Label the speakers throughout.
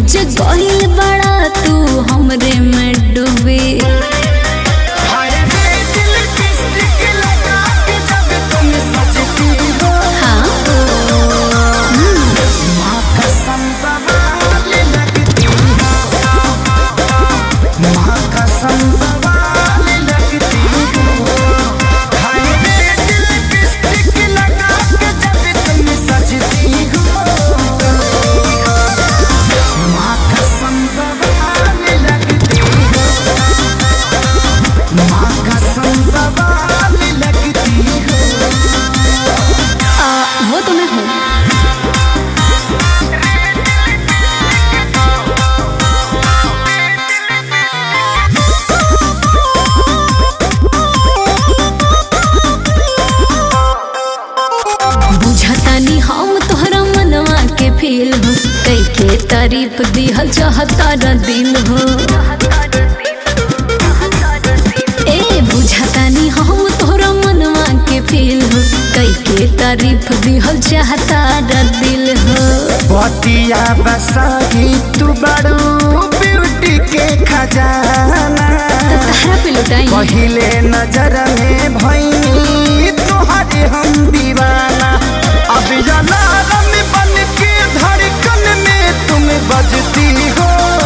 Speaker 1: बीच गहिल बड़ा तू हमरे में डूबे
Speaker 2: हाय रे दिल लिपस्टिक लगा के जब तुम सजती हो
Speaker 1: हाँ
Speaker 2: माँ कसम बवाल लगती हो माँ कसम बवाल लगती हो हाय रे दिल लिपस्टिक लगा के जब तुम सजती हो माँ कसम बवाल लगती हो माँ कसम बवाल लगती हो
Speaker 1: आ, वो तो मैं हूँ बुझतानी हम तोहरा मनवा के फील हो कई के तारीफ दिहल चाहता न दिल हो ए बुझतानी हम तोहरा मनवा के फील हो कई के तारीफ दिहल चाहता न दिल हो
Speaker 2: बतिया बसाही तू बड़ू ब्यूटी के खजाना
Speaker 1: तहरा पे लुटाई
Speaker 2: पहिले नजर में भैनी तोहरे हम दीवाना अब अलार्म बन के धड़कन में तुम बजती हो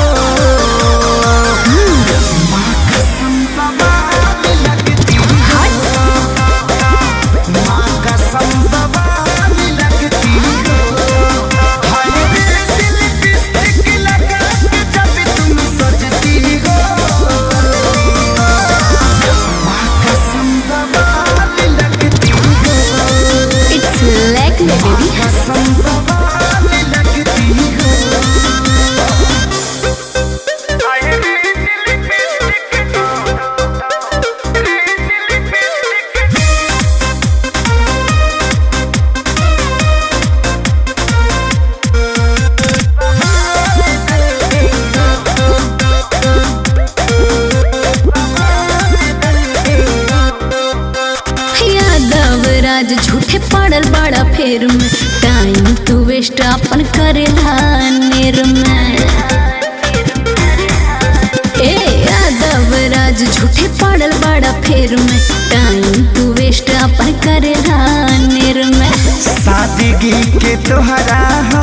Speaker 2: माँ कसम बवाल लगती हो माँ कसम बवाल लगती हो हाय रे दिल लिपस्टिक लगा के जब तुम सजती हो माँ कसम बवाल लगती हो
Speaker 1: इट्स लाइक मी बेबी
Speaker 2: कसम बवाल लगती हो
Speaker 1: यादव राज झूठे पड़ल बड़ा फेर में टाइम तू वेस्ट अपन करेला नेर में ए यादव राज झूठे पड़ल बड़ा फेर में टाइम तू वेस्ट अपन करेला नेर में
Speaker 2: सादगी के तोहरा